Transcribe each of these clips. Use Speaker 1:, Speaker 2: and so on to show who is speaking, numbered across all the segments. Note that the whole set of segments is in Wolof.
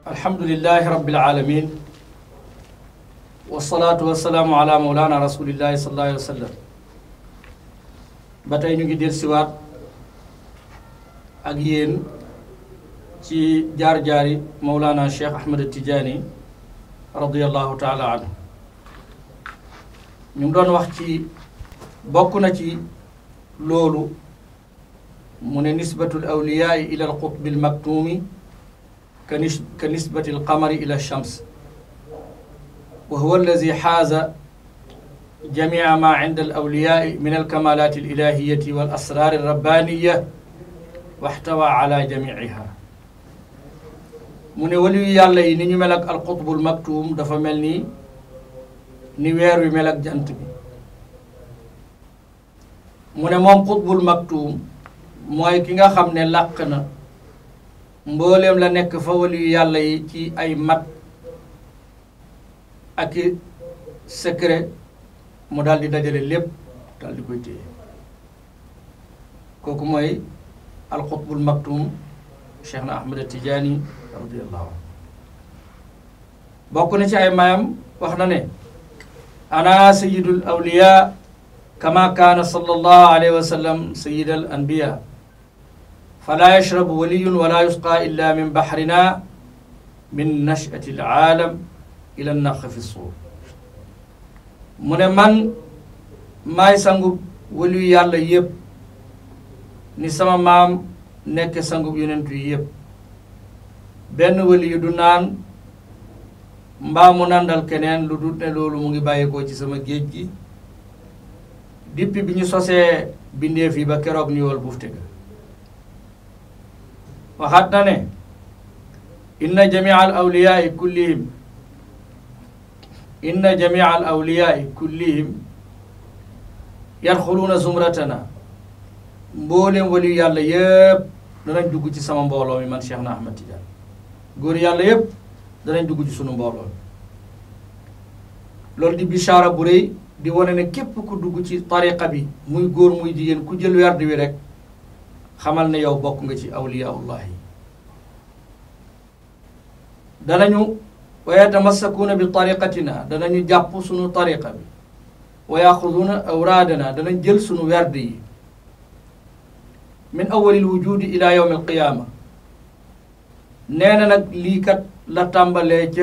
Speaker 1: alhamdulilahi rabbil alamin wasalaatu wasalaamu ala maulana rasulillahi sallallahu alayhi wa sallam ba tey ñu ngi del siwaat ak yéen ci jaar-jaari maulana cheikh ahmad tijaani radiallahu taala anhu ñu ngi doon wax ci bokk na ci loolu mu ne nisbatul awliyaai ila al qutbi al maktuumi ka nis ka nisbati al qamari ila shams wa huwa allazi xaaza jamia ma inda al awliyaai min al kamalat al ilahiyati wal asrar al rabbaniya waxtawa ala jamiiha mu ne waliyu yàlla yi ni ñu mel ak al qutbul maktuum dafa mel ni ni weer wi mel ak jant bi mu ne moom qutbul maktuum mooy ki nga xam ne làq na mbooleem la nekk fa waliyu yàlla yi ci ay mat ak i secret mu daal di dajale lépp daal di koy téye kooku mooy alxutbul maktum cheikh na ahmad tijaani radiallahu anhu bokk na ci ay mayam wax na ne ana sayidul awliya kama kaana sallallahu alayhi wa sallam sayid al anbiya fala yashrabu waliyun wala yusqa illa min bahrina min nachati alaalam ila naq fi suur mu ne man maay sangub waliyu yàlla yëpp ni sama maam nekk sangub yonentu yi yëpp benn waliyu du naan mbaa mu nandal keneen lu dul ne loolu mu ngi bàyyikoo ci sama géej gi dippi bi ñu sosee bindeef yi ba keroog ni wol bufte ga waxaat na ne inna jamia al awliyaai kullihim inna jamia al awliyaai kullihim yadxuluuna zumratana mboolem waliyu yàlla yëpp danañ dugg ci sama mbooloo mi man Cheikh na Ahmad Tidiane góor yàlla yëpp danañ dugg ci sunu mbooloo mi loolu di bichaara bu rëy di wane ne képp ku dugg ci tariqa bi muy góor muy jigéen ku jël werd wi rek xamal ne yow bokk nga ci awliyaullah yi danañu wa yatamassakuuna bi tariqatina danañu jàpp sunu tariqa bi wa yaxuduuna awraadana danañ jël sunu werd yi min awalil wujudi ila yawm alqiyaama nee na nag lii kat la tàmbalee ca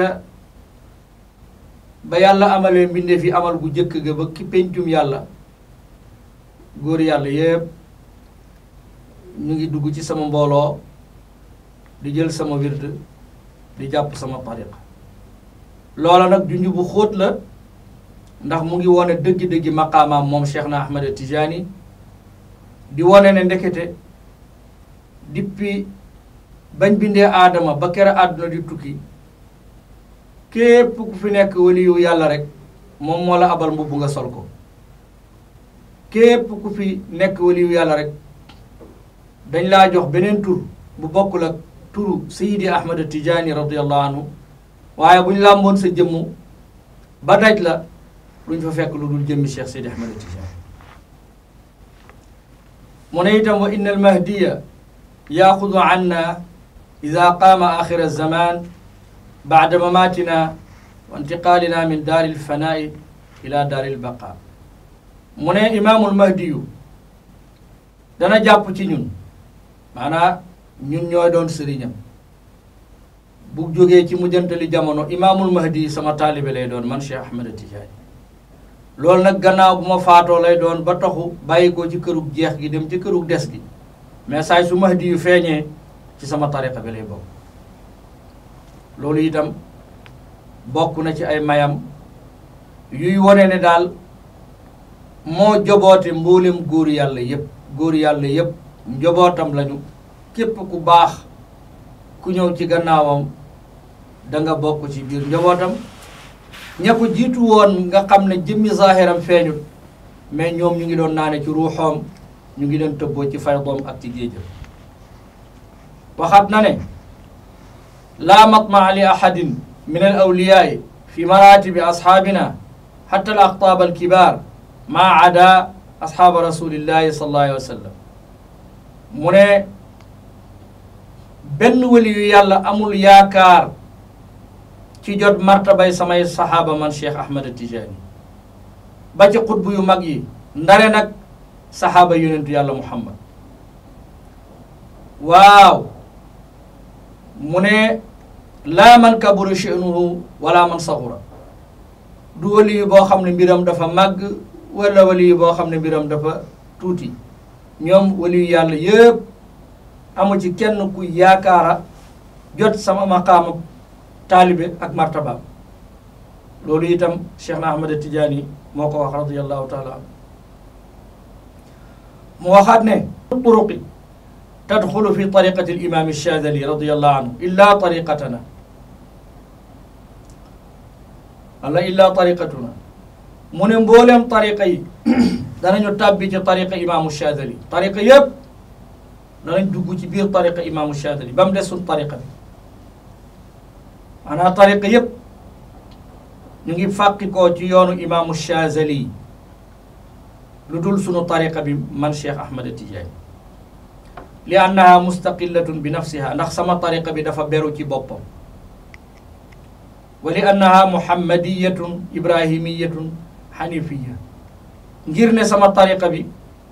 Speaker 1: ba yàlla amalee mbindeef yi amal gu jëkk ga ba ki pencum yàlla góor yàlla yépp ñu ngi dugg ci sama mbooloo di jël sama wird di jàpp sama tariqa loola nag junj bu xóot la ndax mu ngi wone dëggi-dëggi maqaamaam moom Cheikh na Ahmad Tijaani di wone ne ndekete dippi bañ bindee aadama ba kere àdduna di tukki képp ku fi nekk waliyu yàlla rek moom moo la abal mbubb nga sol ko képp ku fi nekk waliyu yàlla rek dañ laa jox beneen tur bu bokkul ak turu sayidi ahmad tijaani radiallahu anhu waaye bu ñu làmboon sa jëmmu ba daj la luñ fa fekk lu dul jëmmi cheikh sayidi ahmad tijaani mu ne itam wa inna almahdiya yaaxudu anna ida qaama axira zaman baada mamaatina wa intiqaalina min daari lfanaai ila daari lbaqa mu ne imaamul mahdiyu dana jàpp ci ñun maanaa ñun ñooy doon sëriñam bu jógee ci mujjantali jamono imaamul mahdi sama taalibe lay doon man Cheikh Ahmed Tidiane loolu nag gannaaw bu ma faatoo lay doon ba taxu bàyyi ko ci kërug jeex gi dem ci kërug des gi mais saay su mahdi yu feeñee ci sama tariqa bi lay bokk loolu itam bokk na ci ay mayam yuy wone ne daal moo joboote mboolem góor yàlla yépp góor yàlla yépp njobootam lañu képp ku baax ku ñëw ci gannaawam da nga bokk ci biir njobootam ña ko jiitu woon nga xam ne jëmmi zahiram feeñut mais ñoom ñu ngi doon naane ci ruuxoom ñu ngi doon tëbboo ci faydoom ak ci géejam waxaat na ne laa matmaa li ahadin min al awliyaai fi maratibi asxaabina xatta al aqtaab al kibaar maa ada asxaaba rasulillahi sallallahu alayhi wa sallam mu ne benn wali yu yàlla amul yaakaar ci jot martabay samay saxaaba man Cheikh Ahmad Tijaani ba ci xutbu yu mag yi ndare nag saxaaba yonentu yàlla Muhammad waaw mu ne laa man kabura sha'nuhu wala man saxura du wali yi boo xam ne mbiram dafa màgg wala wali yi boo xam ne mbiram dafa tuuti ñoom wali yu yàlla yëpp amu ci kenn ku yaakaara jot sama maqaama taalibe ak martabaam loolu itam Cheikh na Ahmad Tijaani moo ko wax radiyallahu taala anhu mu waxaat ne turuqi tadxulu fi tariqati al-imam Shadili radiyallahu anhu illa tariqatana wala illa tariqatuna mu ne mbooleem tariqa yi danañu tàbbi ci tariqa imaamu Shadili tariqa yëpp danañ dugg ci biir tariqa imaamu Shadili ba mu des suñ tariqa bi maanaam tariqa yëpp ñu ngi fàqi koo ci yoonu imaamu Shazali lu dul sunu tariqa bi man Cheikh Ahmad Tijaani li annaha mustaqillatun bi nafsiha ndax sama tariqa bi dafa beru ci boppam wa li annaha muhammadiyatun ibrahimiyatun xanifiya ngir ne sama tariqa bi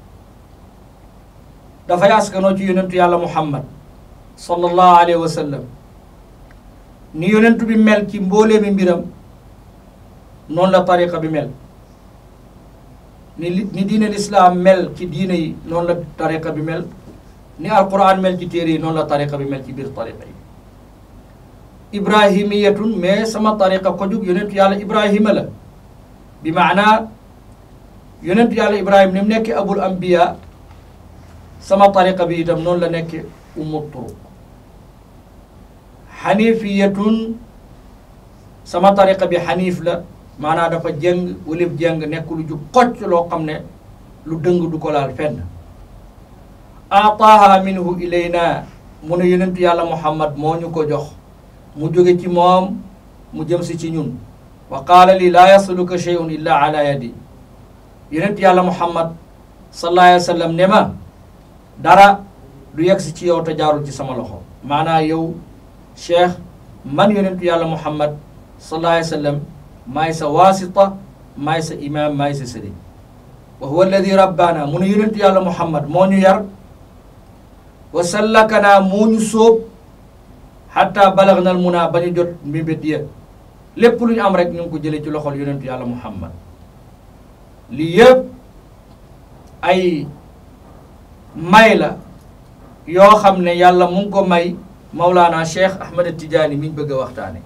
Speaker 1: dafay askanoo ci yonentu yàlla muhammad sallallahu alayhi wa sallam ni yonentu bi mel ci mbooleemi mbiram noonu la tariqa bi mel ni li ni diine lislaam mel ci diine yi noonu la tariqa bi mel ni alquran mel ci téere yi noonu la tariqa bi mel ci biir tariqa yi ibrahimiyatun mais sama tariqa ko jug yonentu yàlla ibrahima la bi maanaa yonentu yàlla ibrahima ni mu nekk abul anbiya sama tariqa bi itam noonu la nekk ummu turuq xanifiyatun sama tariqa bi xanif la maanaa dafa jëng walif jëng nekk lu jub xocc loo xam ne lu dëng du ko laal fenn ataaha minhu ilayna mu ne yonentu yàlla muhammad moo ñu ko jox mu jóge ci moom mu jëm si ci ñun wa qaala li laa yasluka shay'un illa ala yadi yonentu yàlla muhammad sallallahu alayhi wa sallam ne ma dara du yegg si ci yow te jaarul ci sama loxo maanaa yow cheikh man yonentu yàlla muhammad sallallahu alayhi wa sallam maay sa waasita maay sa imaam maay sa sëriñ wa huwa alladi rabbaana mu ne yonentu yàlla muhammad moo ñu yar wa sallakanaa moo ñu sóob xatta balagna al munaa ba ñu jot mbébét ya lépp lu ñu am rek ñu ngi ko jëlee ci loxol yonentu yàlla muhammad lii yëpp ay may la yoo xam ne yàlla mu ngi ko may Mawlaana Cheikh Ahmed Tidiane mi ñu bëgg a waxtaane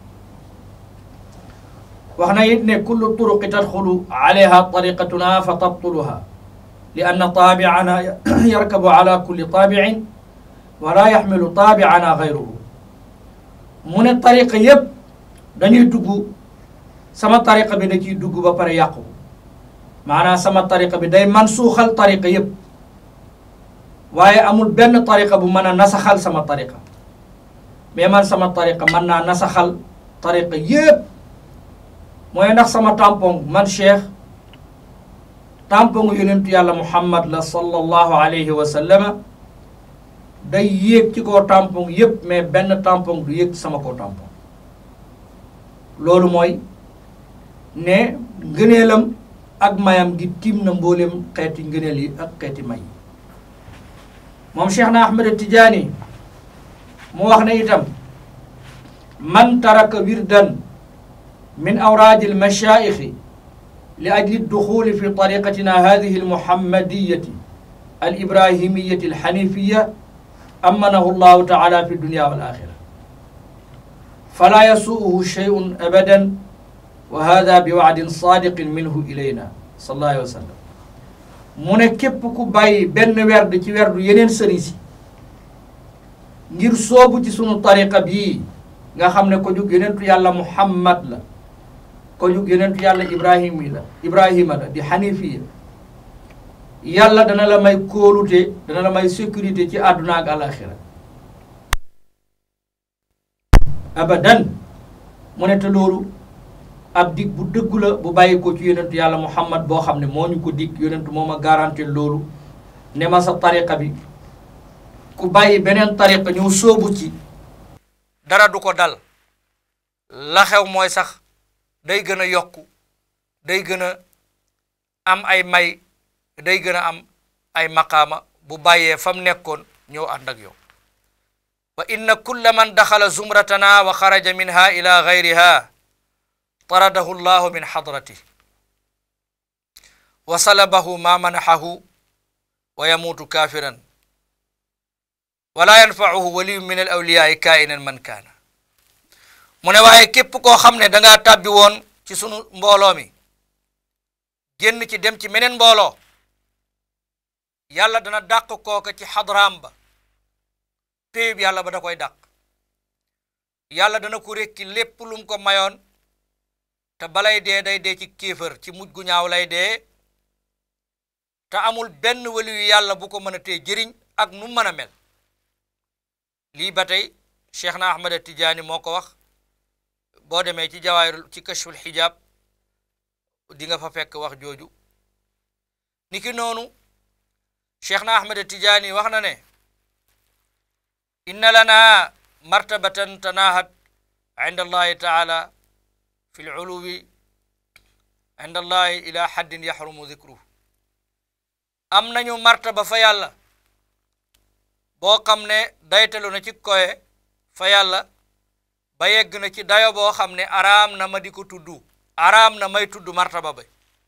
Speaker 1: wax na it ne kullu turuqi tadxulu alayha tariqatuna fa tabtuluha li anna taabiana yarkabu ala kulli taabicin wala yaxmilu taabiana gayruhu mu ne tariqa yépp dañuy dugg sama tariqa bi da ciy dugg ba pare yàqu maanaam sama tariqa bi day man suuxal tariqa yépp waaye amul benn tariqa bu mën a nasaxal sama tariqa mais man sama tariqa mën naa nasaxal tariqa yépp mooy ndax sama tampon man cheikh tampon yonentu yàlla muhammad la sallallahu alayhi wa sallama day yéeg ci kaw tampon yépp mais benn tampon du yéeg sama kaw tampon loolu mooy ne ngëneelam ak mayam gi tiim na mboolem xeeti ngëneel yi ak xeeti may yi moom cheikh na ahmed tijaani mu wax ne itam man taraka wirdan min awraadi almashaayixi li ajli duxuli fi tariqatina hadihi almuhammadiyati alibrahimiyati alxanifiya amanahu llahu taala fi dunia wal axira fala yasuuhu sheyun abadan wa hada bi waadin sadiqin minhu ilayna sallallahu alayhi wa sallam mu ne képp ku bàyyi benn werd ci werdu yeneen sëriñ si ngir soobu ci sunu tariqa bii nga xam ne ko jug yonentu yàlla muhammad la ko jug yonentu yàlla ibrahima la ibrahima la di xanifiya yàlla dana la may kóolute dana la may sécurité ci àdduna ak alaxira abadan mu ne te loolu ab dig bu dëggu la bu bàyyi ko ci yonentu yàlla muhammad boo xam ne moo ñu ko dig yonentu moo ma garanti loolu ne ma sa tariqa bi ku bàyyi beneen tariqa ñëw sóobu ci dara du ko dal
Speaker 2: la xew mooy sax day gën a yokku day gën a am ay may day gën a am ay maqaama bu bàyyee fam nekkoon ñëw ànd ak yow wa inna kulla man daxala zumratana wa xaraja minha ila gayriha taradahu llahu min xadrati wa salabahu ma manaxahu wa yamuutu kafiran wala yanfacuhu waliyu min al awliyaai kainan man kaana mu ne waaye képp koo xam ne dangaa tàbbi woon ci sunu mbooloo mi génn ci dem ci meneen mbooloo yàlla dana dàq kooka ci xadraam ba péyub yàlla ba da koy dàq yàlla dana ko rekki lépp lum ko mayoon te balay dee day dee ci kéefër ci mujj gu ñaaw lay dee te amul benn waliyu yàlla bu ko mën a tee jëriñ ak nu mën a mel lii ba tey cheikh na ahmad tijaani moo ko wax boo demee ci jawaayir ci kashful xijaab di nga fa fekk wax jooju niki noonu cheikh na ahmad tijaani wax na ne inna lana martabatan tanahat inda allahi taala fi luluwi inda allahi ila haddin yaxrumu dikruhu am nañu martaba fa yàlla boo xam ne daytalu na ci koye fa yàlla ba yegg na ci dayo boo xam ne araam na ma di ko tudd araam na may tudd martaba ba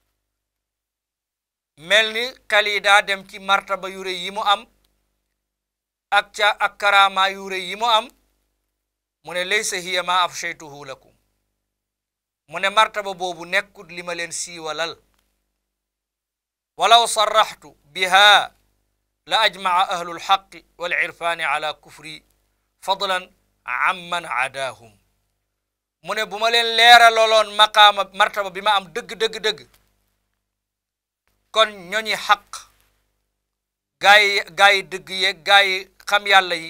Speaker 2: mel ni xel yi daa dem ci martaba yu rëy yi mu am ak ca ak karaama yu rëy yi mu am mu ne laysa hiya ma afshaytuhu lakum mu ne martaba boobu nekkut li ma leen siiwalal walaw sarraxtu biha la ajmaca ahlu lxaqi walirfaani ala kufri fadlan amman aadaahum mu ne bu ma leen leeraloloon maqaama martaba bi ma am dëgg dëgg dëgg kon ñoñi xaq gaa yi gaa yi dëgg yeeg gaa yi xam yàlla yi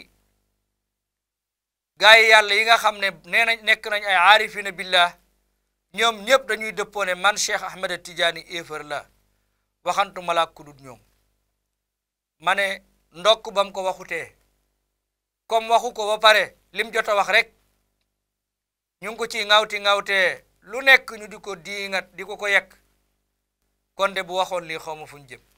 Speaker 2: gaa yi yàlla yi nga xam ne nee nañ nekk nañ ay aarifina billah ñoom ñëpp dañuy dëppoone man Cheikh Ahmed Tidiane éefar la waxantu malaak ku dut ñoom ma ne ndokk bam ko waxutee comme waxu ko ba pare lim jot a wax rek ñu ngi ko ci ŋawti ŋawtee lu nekk ñu di ko diingat di ko ko yekk kon de bu waxoon lii xawma fu ñu jëm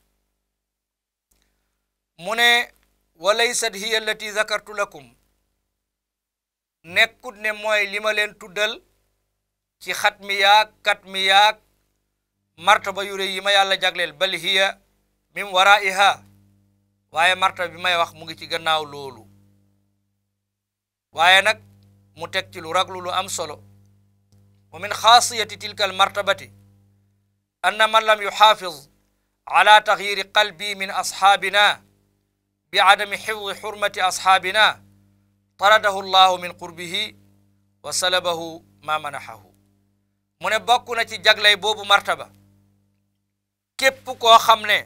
Speaker 2: mu ne wa laysat hiya allati zakartu lakum nekkut ne mooy li ma leen tuddal ci xat mi yaag kat mi yaag martaba yu rëy yi ma yàlla jagleel bal hiya min waraiha waaye martaba bi may wax mu ngi ci gannaaw loolu waaye nag mu teg ci lu raglu lu am solo wa min xaasiyati tilka al martabati anna man lam yuxaafiz ala taxyiri qalbi min asxaabina bi adami xifdi xurmati asxaabina taradahu llahu min qurbihi wa salabahu ma manaxahu mu ne bokk na ci jaglay boobu martaba képp koo xam ne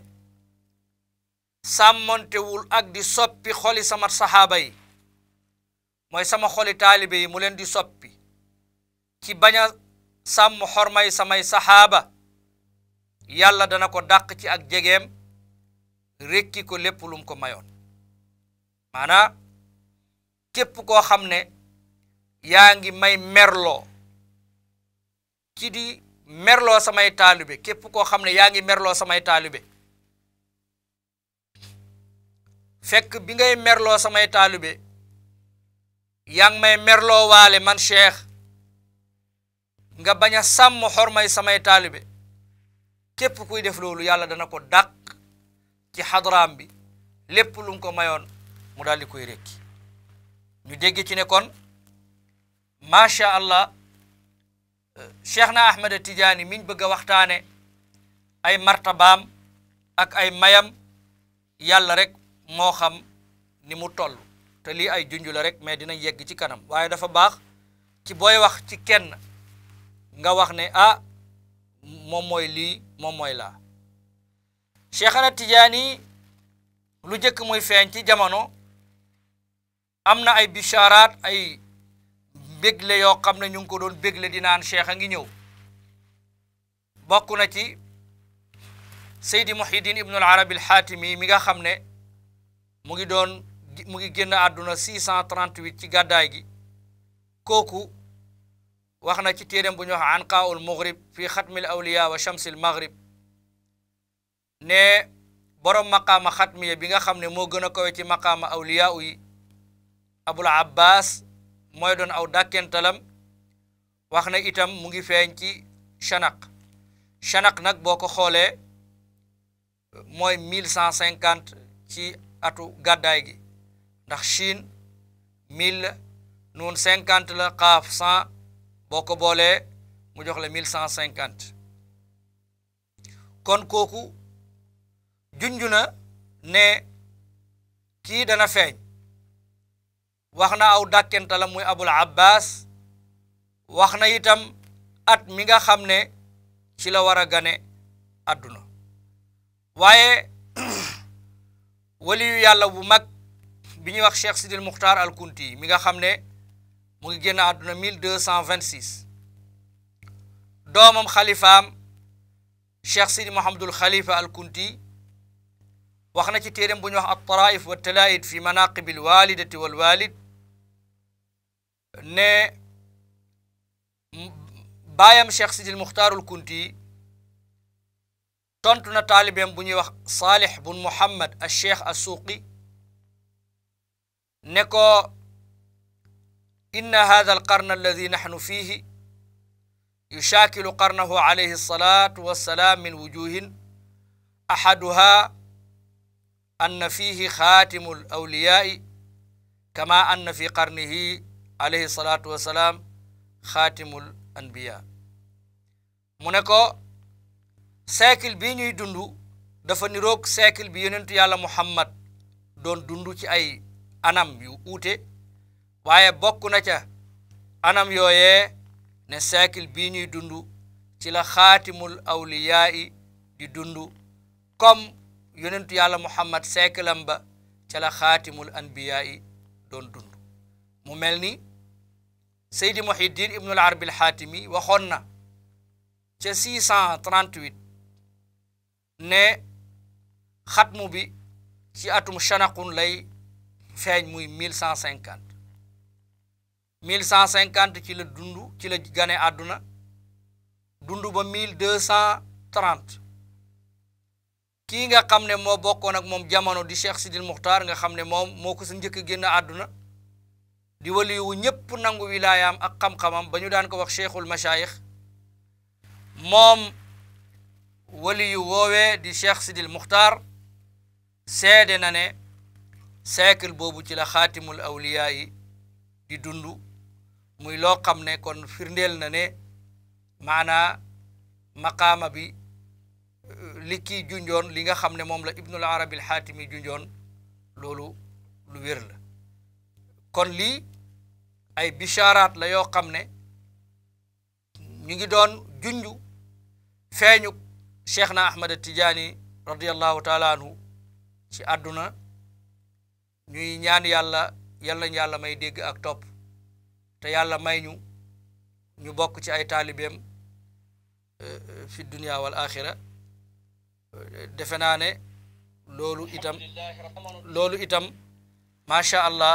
Speaker 2: sàmmontewul ak di soppi xoli sama saxaaba yi mooy sama xoli taalibe yi mu leen di soppi ci bañ a sàmm xormay samay saxaaba yàlla dana ko dàq ci ak jegeem rekki ko lépp lum ko mayoon maanaa képp koo xam ne yaa ngi may merloo ci di merloo samay taalibe képp koo xam ne yaa ngi merloo samay taalibe fekk bi ngay merloo samay taalibe yaa ngi may merloo waale man cheikh nga bañ a sàmm xormay samay taalibe képp kuy def loolu yàlla dana ko dàq ci xadraam bi lépp lu mu ko mayoon mu daal di koy rekki ñu dégg ci ne kon macha allah cheikh na ahmed tidiane miñ bëgg a waxtaane ay martabaam ak ay mayam yàlla rek moo xam ni mu toll te lii ay junj la rek mais dinañ yegg ci kanam waaye dafa baax ci booy wax ci kenn nga wax ne ah moom mooy lii moom mooy laa cheikhana tijaani lu jëkk muy feeñ ci jamono am na ay bicharaat ay bégle yoo xam ne ñu ngi ko doon bégle di naan cheikh a ngi ñëw bokk na ci seydi muhyiddin ibnu al arabi al xaatimi mi nga xam ne mu ngi doon mu ngi génn àdduna 638 ci gàddaay gi kooku wax na ci téeréem bu ñu wax anqaul maghrib fi xatmil awliya wa shamsil maghrib ne borom maqaama xatmiya bi nga xam ne moo gën a kawe ci maqaama awliya yi abul abbas mooy doon aw dàkkentalam wax na itam mu ngi feeñ ci chanaq chanaq nag boo ko xoolee mooy mille cent cinquante ci atu gàddaay gi ndax Chine mille nun cinquante la xaaf cent boo ko boolee mu jox la mille cent cinquante kon kooku junj na ne kii dana feeñ wax na aw dàkkenta la muy abul abbas wax na itam at mi nga xam ne ci la war a gane àdduna waaye waliyu yàlla bu mag bi ñuy wax cheikh sidil muxtaar al kunti mi nga xam ne mu ngi génn àdduna mille deux cent vingt six doomam xalifaam cheikh sidi mohamadul xalifa al kunti wax na ci téeréem bu ñuy wax at taraif wa talaid fi manaqibil walidati wal walid ne baayam cheikh sidil muxtaarul kunti tontu na taalibeem bu ñuy wax saalix bun muhammad al cheikh al suuqi ne ko inna hada al qarn alladi naxnu fihi yushakilu qarnahu alayhi alsalatu wassalaam min wujuhin ahaduha anna fihi xaatimu al awliyaai kama anna fi qarnihi alayhi salatu wassalaam xaatimul anbiya mu ne ko siècle bii ñuy dund dafa niroog siècle bi yonentu yàlla muhammad doon dund ci ay anam yu uute waaye bokk na ca anam yooyee ne siècle bii ñuy dund ci la xaatimul awliyaa yi di dund comme yonentu yàlla muhammad siècle am ba ca la xaatimul anbiyaa yi doon dund mu mel ni seydi muhiddin ibnul arabi alxaatimi waxoon na ca 638 ne xatmu bi ci atum chanaqun lay feeñ muy 1150 1150 ci la dund ci la gane àdduna dund ba 1230 kii nga xam ne moo bokkoon ak moom jamono di cheikh sidil muxtaar nga xam ne moom moo ko sa njëkk a génn àdduna di waliyu ñépp nangu wilaayaam ak xam-xamam ba ñu daan ko wax cheikhul mashayikh moom waliyu woowee di cheikh sidil muxtaar seede na ne siècle boobu ci la xaatimul awliyaa yi di dund muy loo xam ne kon firndeel na ne maanaa maqaama bi li kii junjoon li nga xam ne moom la ibnul arabi alxaatimi junjoon loolu lu wér la kon lii ay bicharaat la yoo xam ne ñu ngi doon junju feeñu cheikh na ahmad tijaani radiallahu taala anhu ci àdduna ñuy ñaan yàlla yal nañ yàlla may dégg ak topp te yàlla may ñu ñu bokk ci ay taalibeem fi dunia wal axira defe naa ne loolu itam loolu itam macha allah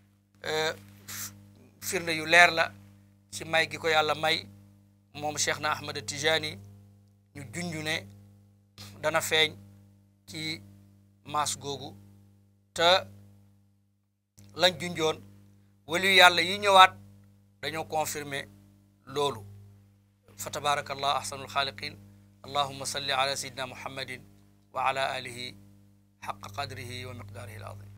Speaker 2: firnde yu leer la ci may gi ko yàlla may moom cheikh na ahmad tijani ñu junju ne dana feeñ ci maas googu te lañ junjoon waliyu yàlla yi ñëwaat dañoo confirmer loolu fa tabaraka allah ahsanul xaaliqin allahuma salli ala sayidina muhammadin wa ala alihi xaqa qadrihi wa miqdaarihi al azim